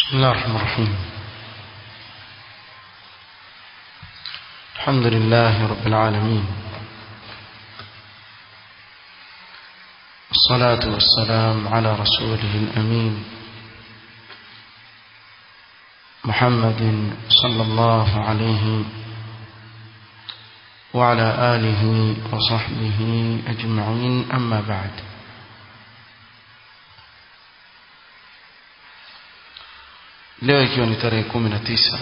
بسم الله الرحمن الرحيم الحمد لله رب العالمين الصلاة والسلام على رسوله الأمين محمد صلى الله عليه وعلى آله وصحبه أجمعين أما بعد leo ikiwa ni tarehe kumi na tisa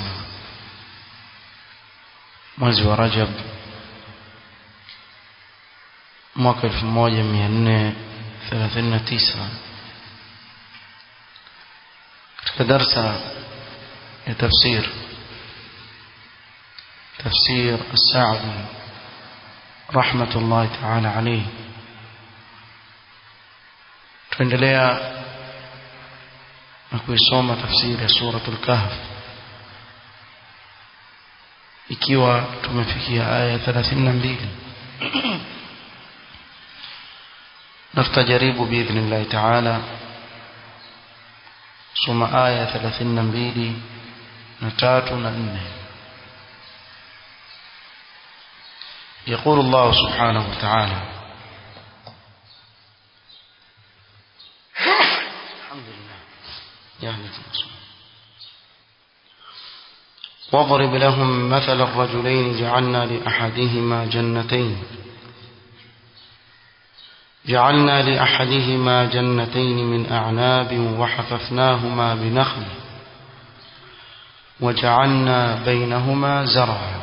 mwezi wa Rajab mwaka elfu moja mia nne thelathini na tisa katika darsa ya tafsir tafsir السعدي رحمة الله تعالى عليه tuendelea na kuisoma tafsiri ya suratul kahf ikiwa tumefikia aya 32 na tutajaribu biidhnillahi taala soma aya 32 na tatu na nne يقول الله سبحانه وتعالى الحمد لله يعني واضرب لهم مثل الرجلين جعلنا لأحدهما جنتين جعلنا لأحدهما جنتين من أعناب وحففناهما بنخل وجعلنا بينهما زرعا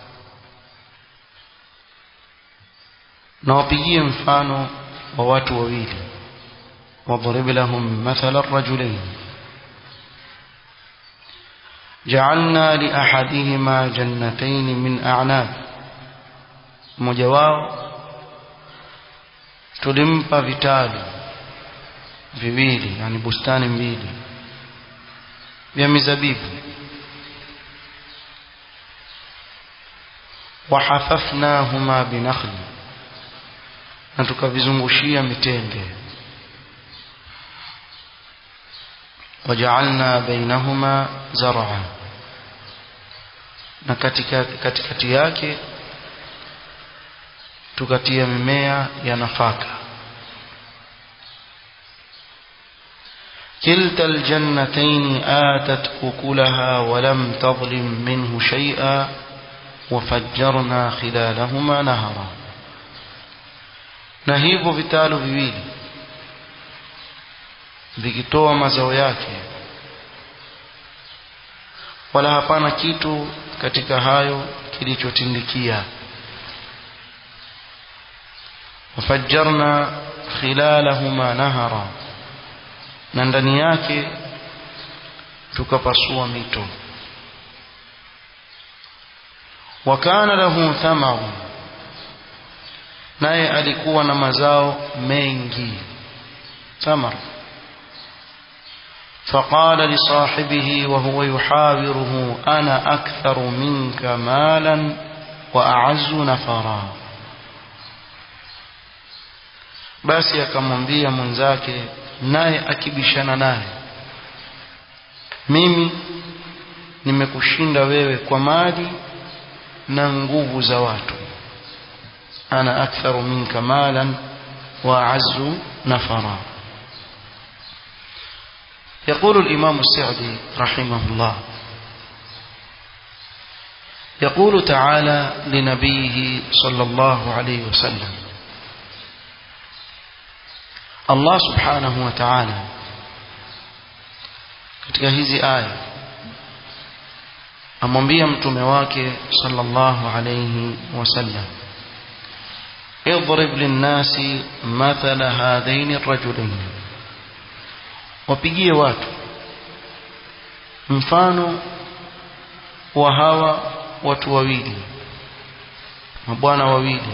نوبيي مفانو ووات وويل واضرب لهم مثل الرجلين جعلنا لأحدهما جنتين من أعناب mmoja wao tulimpa vitalu viwili yani bustani mbili vya mizabibu wahafafnahuma binakhli na tukavizungushia mitende wajaalna bainahuma zar'a na katika katikati yake tukatia mimea ya nafaka كلتا الجنتين آتت أكلها ولم تظلم منه شيئا وفجرنا خلالهما نهرا na hivyo vitalu viwili vikitoa mazao yake wala hapana kitu katika hayo kilichotindikia wafajjarna khilalahuma nahara na ndani yake tukapasua mito wakana lahu thamaru naye alikuwa na mazao mengi thamar فقال لصاحبه وهو يحاوره أنا أكثر منك مالا وأعز نفرا basi akamwambia mwenzake naye akibishana naye mimi nimekushinda wewe kwa mali na nguvu za watu ana aktharu minka malan wa a'azzu nafara يقول الإمام السعدي رحمه الله يقول تعالى لنبيه صلى الله عليه وسلم الله سبحانه وتعالى katika hizi aya amwambia mtume wake sallallahu alayhi wasallam اضرب للناس مثل هذين الرجلين wapigie watu mfano wa hawa watu wawili mabwana wawili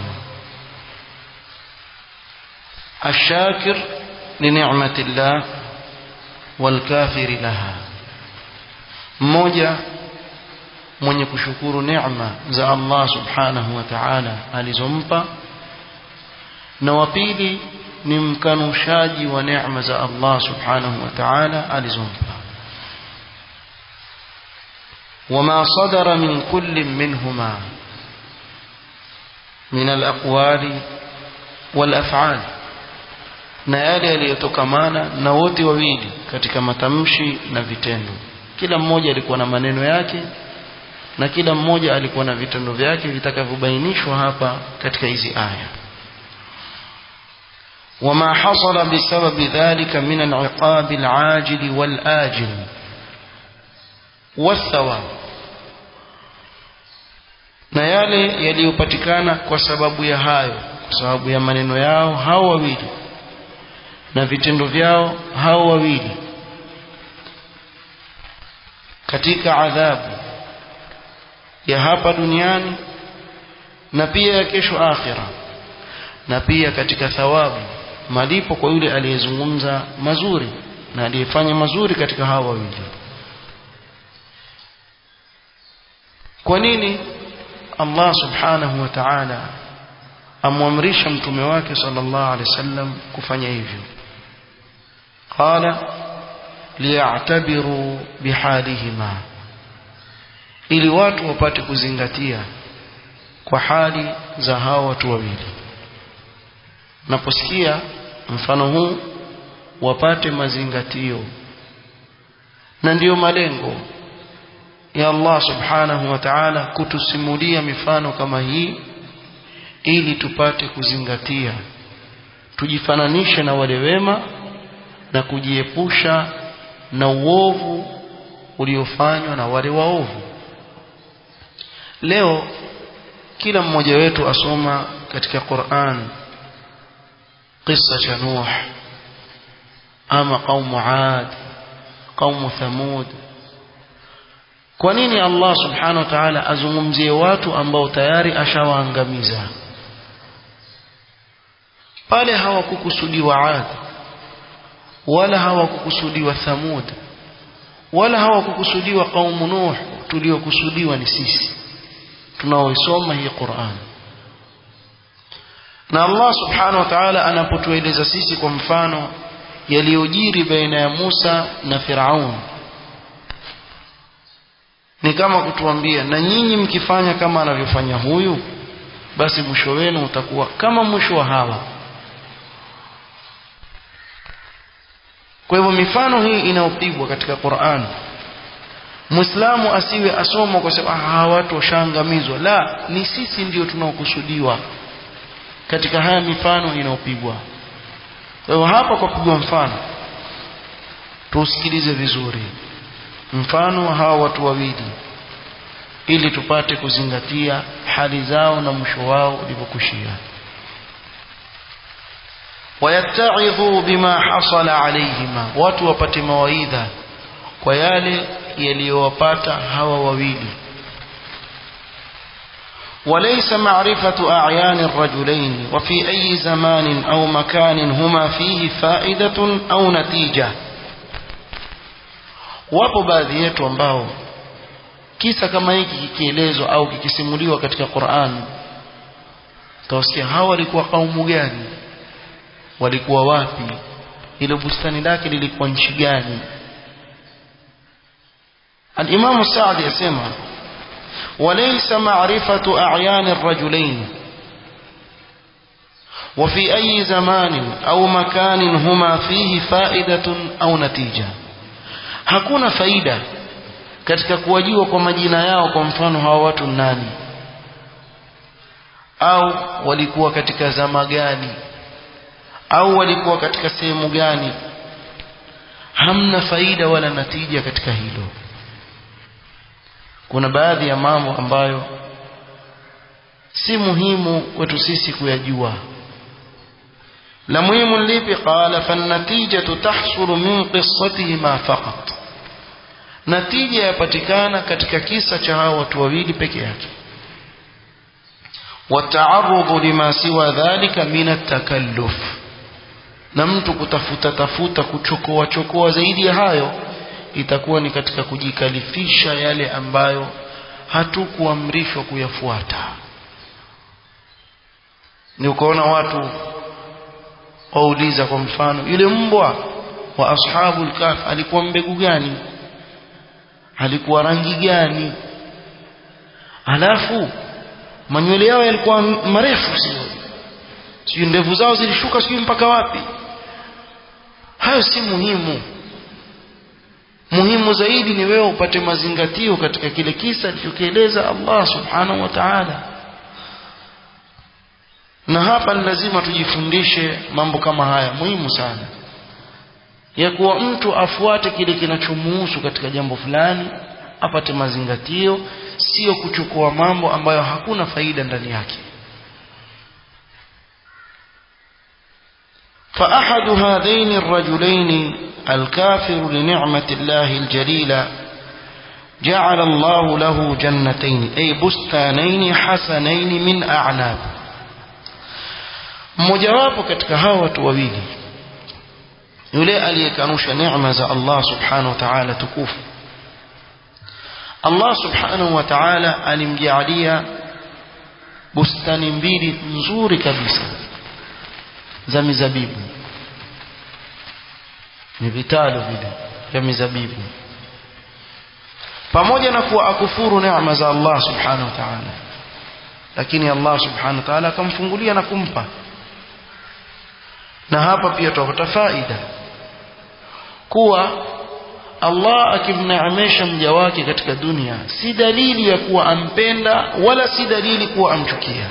الشاكر لنعمة الله والكافر لها mmoja mwenye kushukuru neema za Allah subhanahu wa ta'ala alizompa na wa pili ni mkanushaji wa neema za Allah subhanahu wa ta'ala alizompa وما صدر من كل منهما من الأقوال والأفعال na yale yaliyotokamana na wote wawili katika matamshi na vitendo kila mmoja alikuwa na maneno yake na kila mmoja alikuwa na vitendo vyake vitakavyobainishwa hapa katika hizi aya وما حصل بسبب ذلك من العقاب العاجل والآجل والثواب na yale yaliyopatikana kwa sababu ya hayo kwa sababu ya maneno yao hao wawili na vitendo vyao hao wawili katika adhabu ya hapa duniani na pia ya kesho akhira na pia katika thawabu malipo kwa yule aliyezungumza mazuri na aliyefanya mazuri katika hawa wawili kwa nini Allah subhanahu wa ta'ala amwamrisha mtume wake sallallahu alaihi wasallam kufanya hivyo qala liya'tabiru bihalihima ili watu wapate kuzingatia kwa hali za hao watu wawili naposikia mfano huu wapate mazingatio na ndiyo malengo ya Allah subhanahu wa ta'ala kutusimulia mifano kama hii ili tupate kuzingatia tujifananishe na wale wema na kujiepusha na uovu uliofanywa na wale waovu leo kila mmoja wetu asoma katika Qur'an قصة cha Nuh ama qaumu Ad qaumu Thamud kwa nini Allah subhanahu wa ta'ala azungumzie watu ambao tayari ashawaangamiza pale hawakukusudiwa Ad wala hawakukusudiwa Thamud wala hawakukusudiwa qaumu Nuh tuliokusudiwa ni sisi tunaoisoma hii Qur'an na Allah subhanahu wa ta'ala anapotueleza sisi kwa mfano yaliyojiri baina ya Musa na Firaun ni kama kutuambia na nyinyi mkifanya kama anavyofanya huyu basi mwisho wenu utakuwa kama mwisho wa hawa kwa hivyo mifano hii inayopigwa katika Qur'an Muislamu asiwe asoma kwa sababu hawa watu washaangamizwa la ni sisi ndio tunaokusudiwa katika haya mifano inayopigwa kwa hivyo hapa kwa kupigwa mfano tusikilize vizuri mfano wa hawa watu wawili ili tupate kuzingatia hali zao na mwisho wao ulivyokushia wayattaidhu bima hasala alayhima watu wapate mawaidha kwa yale yaliyowapata hawa wawili وليس معرفة أعيان الرجلين وفي أي زمان أو مكان هما فيه فائدة أو نتيجة wapo baadhi yetu ambao kisa kama hiki kikielezwa au kikisimuliwa katika Qur'an utawasikia hawa walikuwa kaumu gani walikuwa wapi ile bustani lake lilikuwa nchi gani al-Imam Sa'di yasema وليس معرفة أعيان الرجلين وفي أي زمان أو مكان هما فيه فائدة أو نتيجة hakuna faida katika kuwajiwa kwa majina yao kwa mfano hawa watu nani au walikuwa katika zama gani au walikuwa katika sehemu gani hamna faida wala natija katika hilo kuna baadhi ya mambo ambayo si muhimu kwetu sisi kuyajua la muhimu lipi qala fanatijatu tahsulu min qissatihima faqat natija yapatikana katika kisa cha hao watu wawili peke yake wataarudhu lima siwa dhalika min atakalluf na mtu kutafuta tafuta kuchokoa chokoa zaidi ya hayo itakuwa ni katika kujikalifisha yale ambayo hatukuamrishwa kuyafuata ni ukaona watu wauliza kwa mfano yule mbwa wa ashabul kaf alikuwa mbegu gani alikuwa rangi gani alafu manywele yao yalikuwa marefu sio sio ndevu zao zilishuka sio mpaka wapi hayo si muhimu muhimu zaidi ni wewe upate mazingatio katika kile kisa alichokieleza Allah subhanahu wa ta'ala na hapa ni lazima tujifundishe mambo kama haya muhimu sana ya kuwa mtu afuate kile kinachomuhusu katika jambo fulani apate mazingatio sio kuchukua mambo ambayo hakuna faida ndani yake فأحد هذين الرجلين الكافر لنعمة الله الجليلة جعل الله له جنتين أي بستانين حسنين من أعناب mmojawapo katika hawa watu wawili yule aliyekanusha neema za Allah subhanahu wa ta'ala tukufu Allah subhanahu wa ta'ala alimjaalia bustani mbili nzuri kabisa za mizabibu ni vitalo vile vya mizabibu pamoja na kuwa akufuru neema za Allah subhanahu wa ta'ala lakini Allah subhanahu wa ta'ala akamfungulia na kumpa na hapa pia tutapata faida kuwa Allah akimneemesha mja wake katika dunia si dalili ya kuwa ampenda wala si dalili kuwa amchukia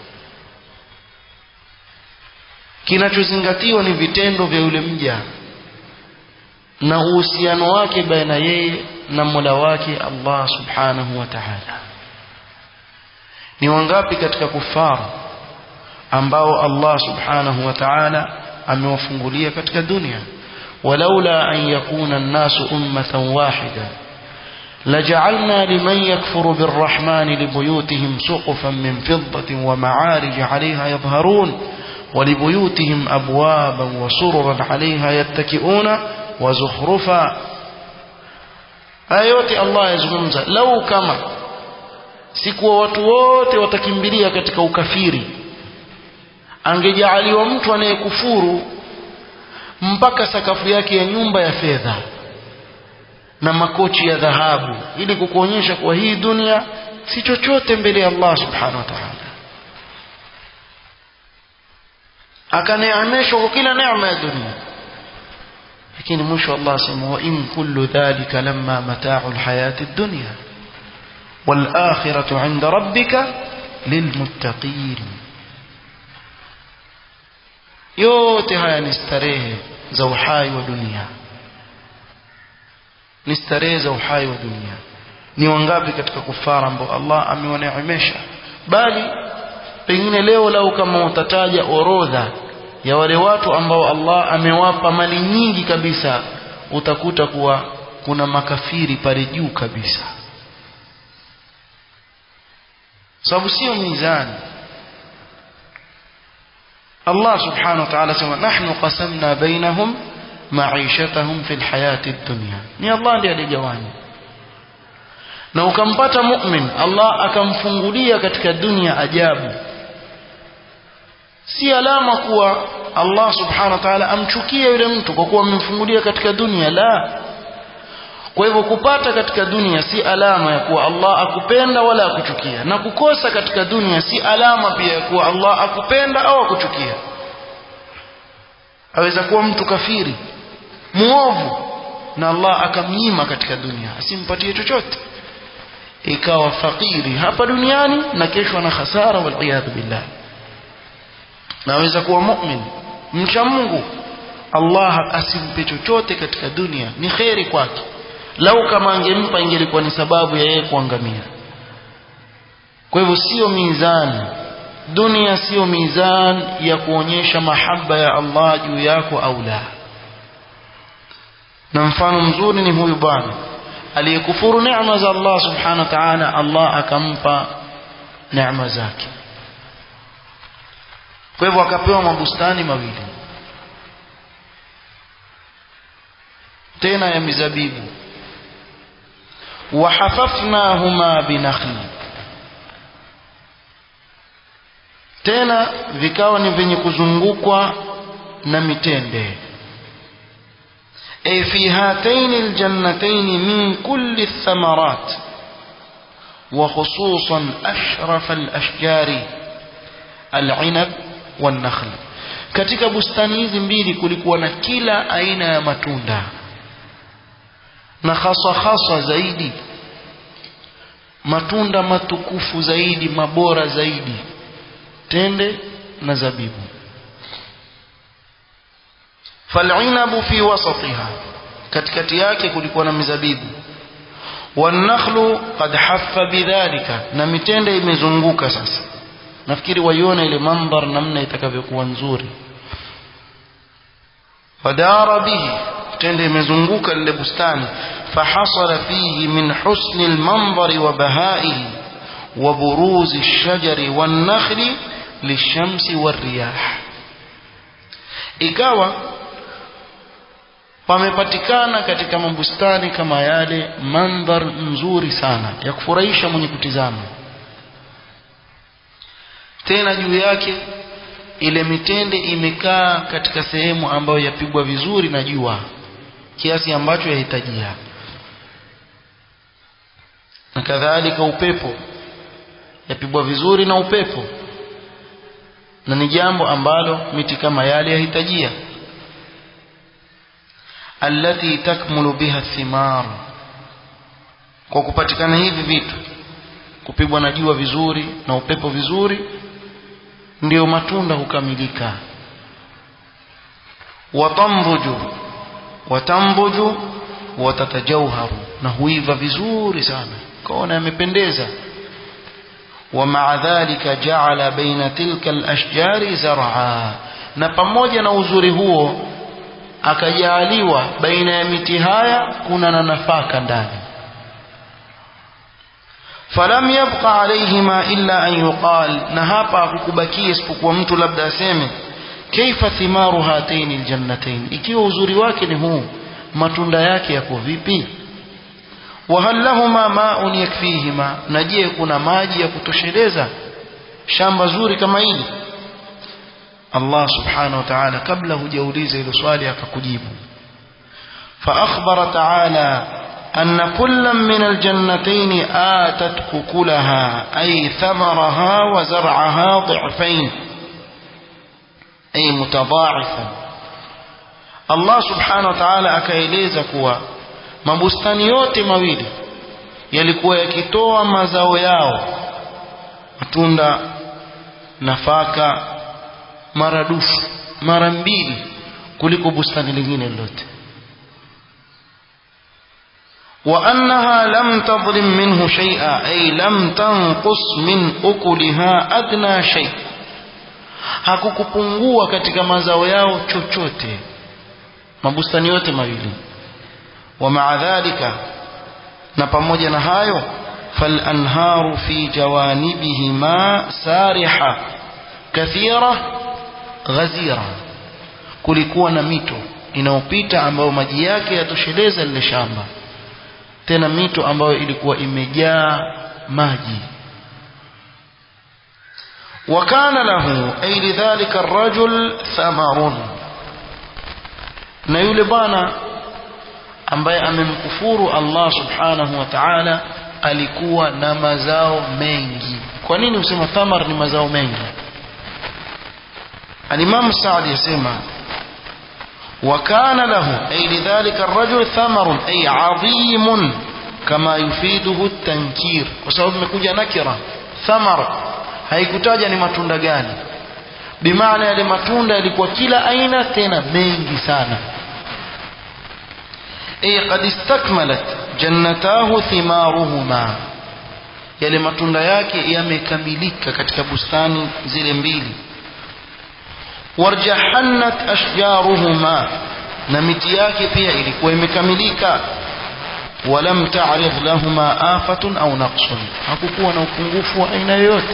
kinachozingatiwa ni vitendo vya yule mja na uhusiano wake baina yeye na Mola wake Allah subhanahu wa ta'ala ni wangapi katika kufaru ambao Allah subhanahu wa ta'ala amewafungulia katika dunia walaula an yakuna an-nasu ummatan wahida لجعلنا لمن يكفر بالرحمن لبيوتهم سقفا من فضة ومعارج عليها يظهرون ولبيوتهم أبوابا وسررا عليها يتكئون وزخرفا آيات الله يزغمز لو كما sikuwa watu wote watakimbilia katika ukafiri angejaaliwa mtu anayekufuru mpaka sakafu yake ya nyumba ya fedha na makochi ya dhahabu ili kukuonyesha kuwa hii dunia si chochote mbele ya Allah subhanahu wa ta'ala akaneemeshwa kwa kila neema ya dunia lakini mwisho Allah asema wa in kullu dhalika lamma mata'u alhayati ad-dunya wal akhiratu 'inda rabbika lilmuttaqin yote haya ni starehe za uhai wa dunia ni starehe za uhai wa dunia ni wangapi katika kufara ambao Allah amewaneemesha bali pengine leo lau kama utataja orodha ya wale watu ambao Allah amewapa mali nyingi kabisa utakuta kuwa kuna makafiri pale juu kabisa sababu sio mizani Allah subhanahu wa ta'ala sema nahnu qasamna bainahum ma'ishatahum fil hayati dunya ni Allah ndiye alijawanya na ukampata mu'min Allah akamfungulia katika dunia ajabu si alama kuwa Allah subhanahu wa ta'ala amchukie yule mtu kwa kuwa amemfungulia katika dunia la kwa hivyo kupata katika dunia si alama ya kuwa Allah akupenda wala akuchukia na kukosa katika dunia si alama pia ya kuwa Allah akupenda au akuchukia aweza kuwa mtu kafiri muovu na Allah akamnyima katika dunia asimpatie chochote ikawa fakiri hapa duniani na kesho ana hasara wal billah naweza kuwa mu'min mcha Mungu Allah asimpe chochote katika dunia ni kheri kwake lau kama angempa ingelikuwa ni sababu ya yeye kuangamia kwa hivyo sio mizani dunia sio mizani ya kuonyesha mahaba ya Allah juu yako au la na mfano mzuri ni huyu bwana aliyekufuru neema za Allah subhanahu wa ta'ala Allah akampa neema zake kwa hivyo akapewa mabustani mawili tena ya mizabibu wahafafnahuma binakhli tena vikawa ni vyenye kuzungukwa na mitende أي في هاتين الجنتين من كل الثمرات وخصوصا أشرف الأشجار العنب والنخل katika bustani hizi mbili kulikuwa na kila aina ya matunda na haswa haswa zaidi matunda matukufu zaidi mabora zaidi tende na zabibu falinabu fi wasatiha katikati yake kulikuwa na mizabibu wanakhlu qad haffa bidhalika na mitende imezunguka sasa nafikiri waiona ile mandhar namna itakavyokuwa nzuri fadara bihi tende imezunguka lile bustani fahasala fihi min husni almanzari wa bahaihi wa buruzi alshajari wannakhli lishamsi warriyah ikawa pamepatikana katika mabustani kama yale mandhar nzuri sana ya kufurahisha mwenye kutizama tena juu yake ile mitende imekaa katika sehemu ambayo yapigwa vizuri na jua kiasi ambacho yahitajia na kadhalika upepo yapigwa vizuri na upepo na ni jambo ambalo miti kama yale yahitajia allati takmulu biha thimar kwa kupatikana hivi vitu kupigwa na jua vizuri na upepo vizuri ndio matunda hukamilika watambuju watambuju watatajauharu na huiva vizuri sana kaona yamependeza ومع ذلك جعل بين تلك الأشجار زرعا na pamoja na uzuri huo akajaaliwa baina ya miti haya kuna na nafaka ndani falam yabqa alayhima illa an yuqal na hapa hakukubakia isipokuwa mtu labda aseme kaifa thimaru hataini aljannatain ikiwa uzuri wake ni huu matunda yake yako vipi wahal lahuma ma'un yakfihima na je kuna maji ya kutosheleza shamba zuri kama hili Allah subhanahu wa ta'ala kabla hujauliza hilo swali akakujibu fa akhbara ta'ala أن كل من الجنتين آتت ككلها أي ثمرها وزرعها ضعفين أي متضاعفا الله سبحانه وتعالى akaeleza kuwa mabustani yote mawili yalikuwa yakitoa mazao yao matunda nafaka maradufu mara mbili kuliko bustani lingine lolote وأنها لم تظلم منه شيئا أي لم تنقص من أكلها أدنى شيء hakukupungua katika mazao yao chochote mabustani yote mawili wa maa dhalika na pamoja na hayo falanharu fi jawanibihima sariha kathira ghazira kulikuwa na mito inayopita ambayo maji yake yatosheleza lile shamba tena mito ambayo ilikuwa imejaa maji wakana lahu ay lidhalika arrajul thamarun na yule bwana ambaye amemkufuru Allah subhanahu wa ta'ala alikuwa na mazao mengi kwa nini usema thamar ni mazao mengi al-Imam Sa'di yasema وكان له أي لذلك الرجل ثمر أي عظيم كما يفيده التنكير وسبب مكوجة نكرة ثمر haikutaja ni matunda gani bimaana yale matunda yalikuwa kila aina tena mengi sana ay qad istakmalat jannatahu thimaruhuma yale matunda yake yamekamilika katika bustani zile mbili warjahannat ashjaruhuma na miti yake pia ilikuwa imekamilika walam ta'rid lahuma afatun au naqsun hakukuwa na upungufu wa aina yoyote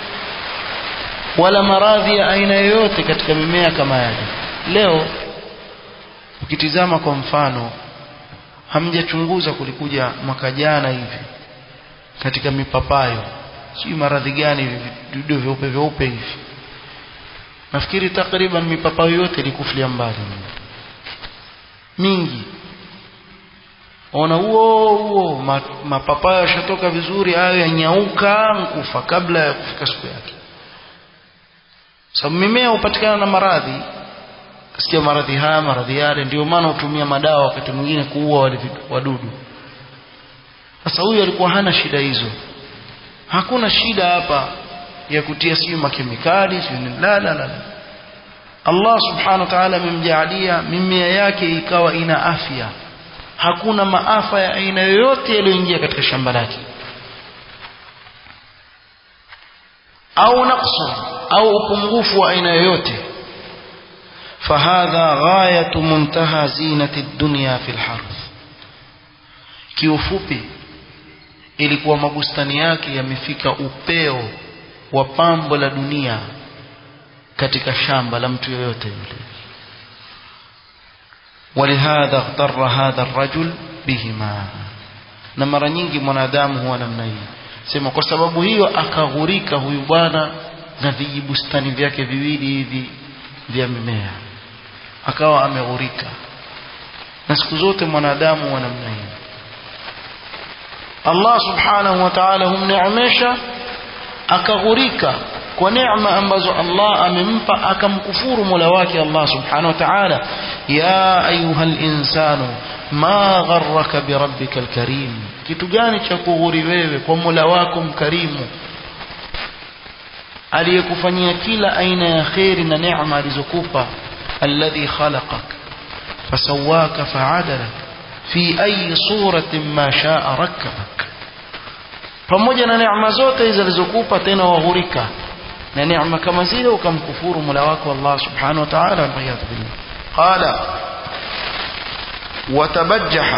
wala maradhi ya aina yoyote katika mimea kama yale leo ukitizama kwa mfano hamjachunguza kulikuja mwaka jana hivi katika mipapayo sijui maradhi gani vidudu vyeupe vyeupe hivi nafikiri takriban mipapayo yote ilikufulia mbali mingi ona huo huo mapapaya yashatoka vizuri hayo yanyauka nkufa kabla ya kufika siku yake sababu mimea hupatikana na maradhi kasikia maradhi haya maradhi yale ndio maana hutumia madawa wakati mwingine kuua wale wadudu sasa huyu alikuwa hana shida hizo hakuna shida hapa ya kutia siyo makemikali siyo la la la Allah subhanahu wa ta'ala amemjaalia mimea yake ikawa ina afya hakuna maafa ya aina yoyote yaliyoingia katika shamba lake au naqsu au upungufu wa aina yoyote فهذا غاية منتهى زينة الدنيا في الحرث kiufupi ilikuwa mabustani yake yamefika upeo wa pambo la dunia katika shamba la mtu yoyote yule ولهذا اغتر هذا الرجل بهما na mara nyingi mwanadamu huwa namna hii sema kwa sababu hiyo akaghurika huyu bwana na vijibustani vyake viwili hivi vya mimea akawa ameghurika na siku zote mwanadamu wa namna hii Allah subhanahu wa ta'ala humneemesha akaghurika kwa neema ambazo Allah amempa akamkufuru Mola wake Allah subhanahu wa ta'ala ya ayuha insanu ma gharraka bi rabbika alkarim kitu gani cha kughuri wewe kwa Mola wako mkarimu aliyekufanyia kila aina ya khairi na neema alizokupa alladhi khalaqak fasawaka fa'adala fi ayi suratin ma sha'a rakkabak pamoja na neema zote hizo alizokupa tena waghurika na neema kama zile ukamkufuru Mola wako Allah subhanahu wa ta'ala waliyadhu billah qala watabajjaha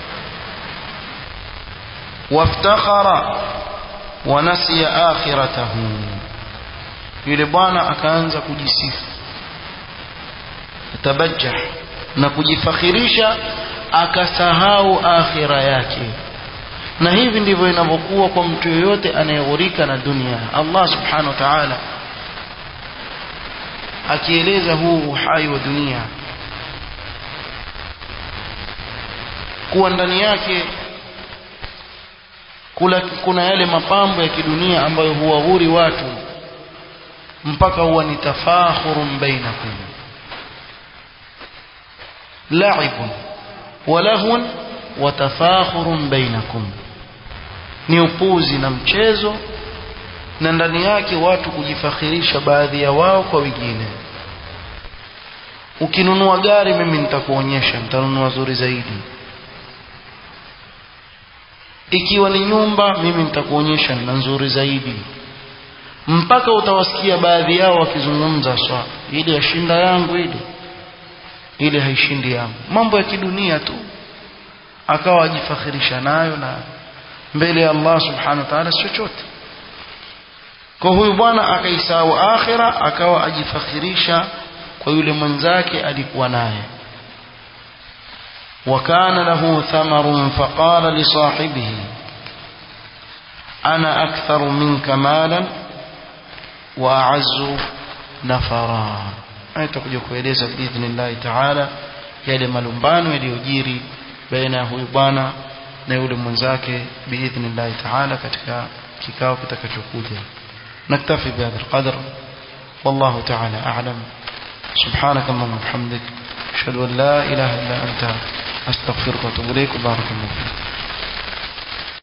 waftakhara wa nasiya akhiratahu yule bwana akaanza kujisifu tabajjah na kujifakhirisha akasahau akhira yake na hivi ndivyo inavyokuwa kwa mtu yoyote anayeghurika na dunia Allah subhanahu wa ta'ala akieleza huu uhai wa dunia kuwa ndani yake kula, kuna yale mapambo ya kidunia ambayo huwaghuri watu mpaka huwa ni tafakhurun bainakum la'ibun wa lahun wa tafakhurun bainakum ni upuzi na mchezo na ndani yake watu kujifakhirisha baadhi ya wao kwa wengine ukinunua gari mimi nitakuonyesha nitanunua zuri zaidi ikiwa ni nyumba mimi nitakuonyesha na nzuri zaidi mpaka utawasikia baadhi yao wakizungumza swa ile yashinda yangu ile ile haishindi yangu mambo ya kidunia tu akawa ajifakhirisha nayo na mbele ya Allah subhanahu wa ta'ala chochote kwa huyu bwana akaisahau akhira akawa ajifakhirisha kwa yule mwenzake alikuwa naye وكان له ثمر فقال لصاحبه أنا أكثر منك مالا وأعز نفرا aitakuja kueleza biidhnillahi taala yale malumbano yaliyojiri baina ya huyu bwana na yule mwenzake biidhnillahi taala katika kikao kitakachokuja naktafi bihadha alqadr wallahu taala a'lam subhanak allahumma wa bihamdik ashhadu an la ilaha illa anta astaghfiruka wa atubu ilayk barakallahu fik